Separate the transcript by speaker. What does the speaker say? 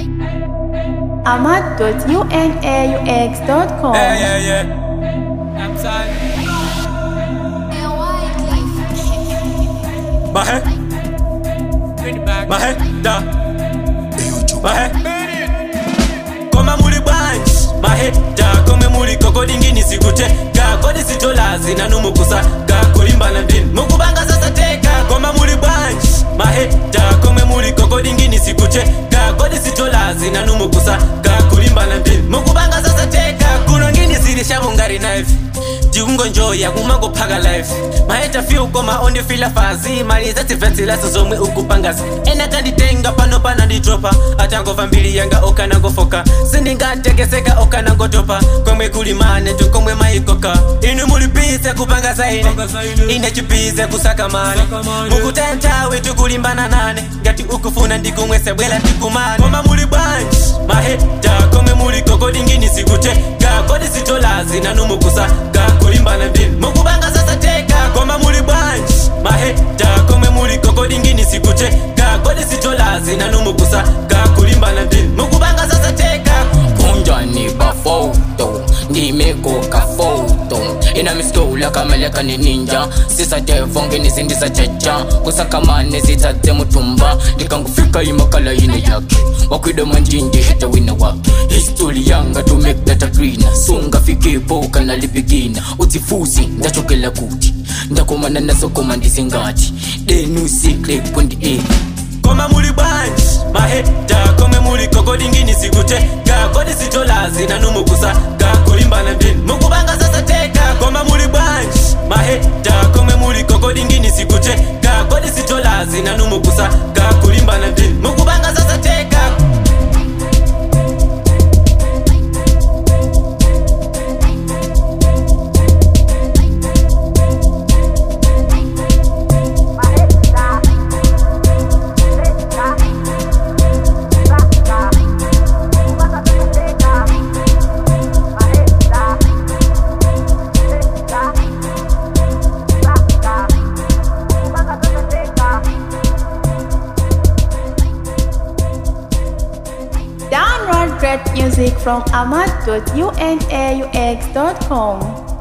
Speaker 1: ahmad.unaux.com.
Speaker 2: Yeah, yeah, yeah. I'm sorry. My head,
Speaker 3: Bring it back.
Speaker 2: my head, da. My head. Koma muli bunch, my head, da. Kome muli koko dingini sikuteka. Kodi sitolazi na numukusa. Ka kulimbana ndini. Mukubanga sasa teka. Koma muli bunch, my head, da. Kome muli koko dingini sikuteka. Kodi sitolazi na numukusa. Ka kulimbana ndini. Mukubanga sasa teka. Kuno ngini sirisha mungari knife. jiungo njoya kumango phaka life maheta fi ukoma ondifila fazi mali zativhentsilaso zomwe ukupangazi ena kanditenga pano pana ndidropa atangova mbili yanga okanangofoka sindingatekeseka okanangotopa komwe kulimane tukomwe maikoka inu mulipise kupanga zaine ine chipise kusaka mane mukutentawe tukulimbana nane ngati ukufuna ndikumwese bwela tikumane koma muli bwanji maheta komwe muli kokodingini sikuteka kodi sitolazi nanumukusa kulimbana ndini mukubanga sasa teka koma muli bwanji maheta komwe muli kokodingini sikuteka kodi sitolazi nanumukusa kulimbana ndini mukubanga sasa teka
Speaker 4: kunjani bafoto ndimekoka foto ina mistola kamaleka ni ninja sisatevonge nizindisachecha kusakamane zitsatse mutumba ndikangufika imakala ine yake wakwida manjinje hita wina wake histori yanga to make that agrina sungafikipo kanalipigina udzifuzi ndachokela kuti ndakomana nasokoma ndizingati denusikle kundi e
Speaker 2: koma muli bwanji maheta komwe muli kokodingini sikuteka kodi sitolazi nanumukusa kulimbana ndini mukubanga sasa teka koma muli bwanji maheta komwe muli kokodingini sikuteka kodi sitolazi nanumukusa kulimbana ndini mukubanga sasa teka
Speaker 1: Download great music from ahmad.unaux.com.